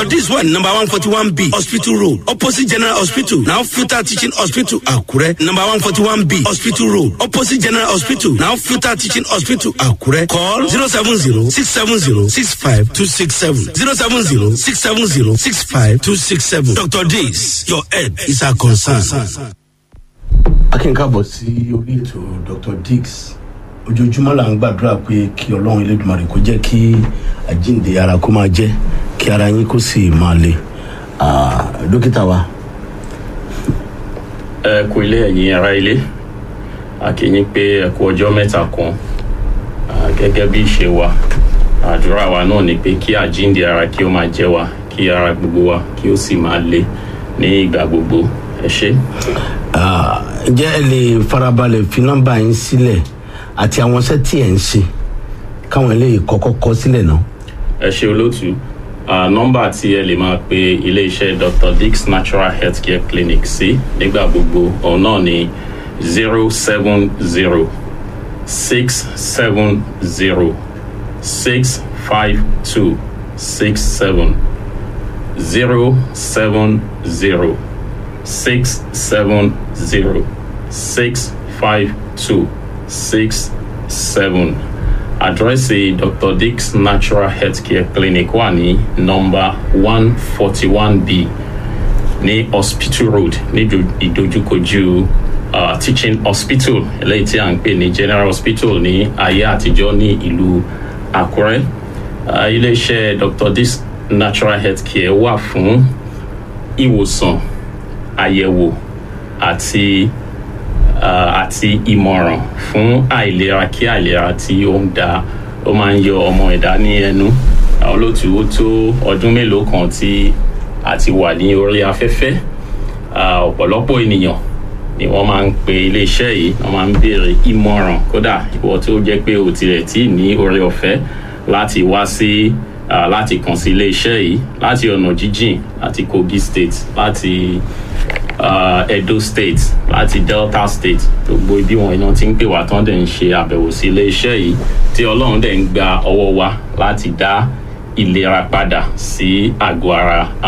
dr dis wà ní number one forty one b hospital road opposite general hospital now filter teaching hospital àkúrẹ́ number one forty one b hospital road opposite general hospital now filter teaching hospital àkúrẹ́ call zero seven zero six seven zero six five two six seven zero seven zero six seven zero six five two six seven dr dis your head is our concern. akínkàbọ̀ sí orí ètò dr dix ojoojúmọ́ là ń gbàdúrà pé kí ọlọ́run elédùnmarè kó jẹ́ kí àjíǹde ara kó máa jẹ́ kí ara yín kó sì máa le Ah, dókítà wa ẹ kú ilé ẹ̀yin ará ilé àkíyín pé ẹ kú ọjọ́ mẹ́ta kan Ah, gẹ́gẹ́ bí ìṣe wa àdúrà wa náà ni pé kí àjíǹde ara kí ó máa jẹ́ wa kí ara gbogbo wa kí ó sì máa le ní ìgbà gbogbo ẹ ṣé. Ah, ǹjẹ́ ẹ lè farabalẹ̀ fi nọ́mbà yín sílẹ̀ àti àwọn iṣẹ́ tí ẹ̀ ń ṣe káwọn lè kọ́kọ́ kọ́ sílẹ̀ náà. ẹ ṣe olóòtú Ah, nọ́mbà tí ẹ lè máa pe iléeṣẹ́ dr dix natural healthcare clinic sí nígbà gbogbo òun náà ni zero seven zero six seven zero six five two six seven zero seven zero six seven zero six five two six seven àdírẹ́sì dr dix natural healthcare clinic wà ní nọmba one forty one b ní hospital road ní ìdó- ìdojúkojú uh, teaching hospital eléyìí tí à ń pè ní general hospital ní ayé àtijọ́ ní ìlú àkúrẹ́ uh, iléeṣẹ́ dr dix natural healthcare wà fún ìwòsàn àyẹ̀wò àti uh, àti ìmọ̀ràn fún àìlera kí àìlera tí ó ń da ó máa ń yọ ọmọ ẹ̀dá ní ẹnu àwọn olóòtú ó tó ọdún mélòó kan tí a ti wà ní orí afẹ́fẹ́ Ah, ọ̀pọ̀lọpọ̀ ènìyàn ni wọ́n máa ń pe iléeṣẹ́ yìí wọ́n máa ń béèrè ìmọ̀ràn kódà ìwọ tó jẹ́ pé o tilẹ̀ tí ní orí ọ̀fẹ́ láti wá sí ah, láti kàn sí iléeṣẹ́ yìí láti ọ̀nà jíjìn láti kogi state láti uh, edo state láti delta state gbogbo ibi wọn iná ti ń pè wá tán dẹ̀ ń ṣe àbẹ̀wò sí iléeṣẹ́ yìí tí ọlọ́run dẹ̀ ń gba ọwọ́ wa láti dá ìlera padà sí àgọ́ ara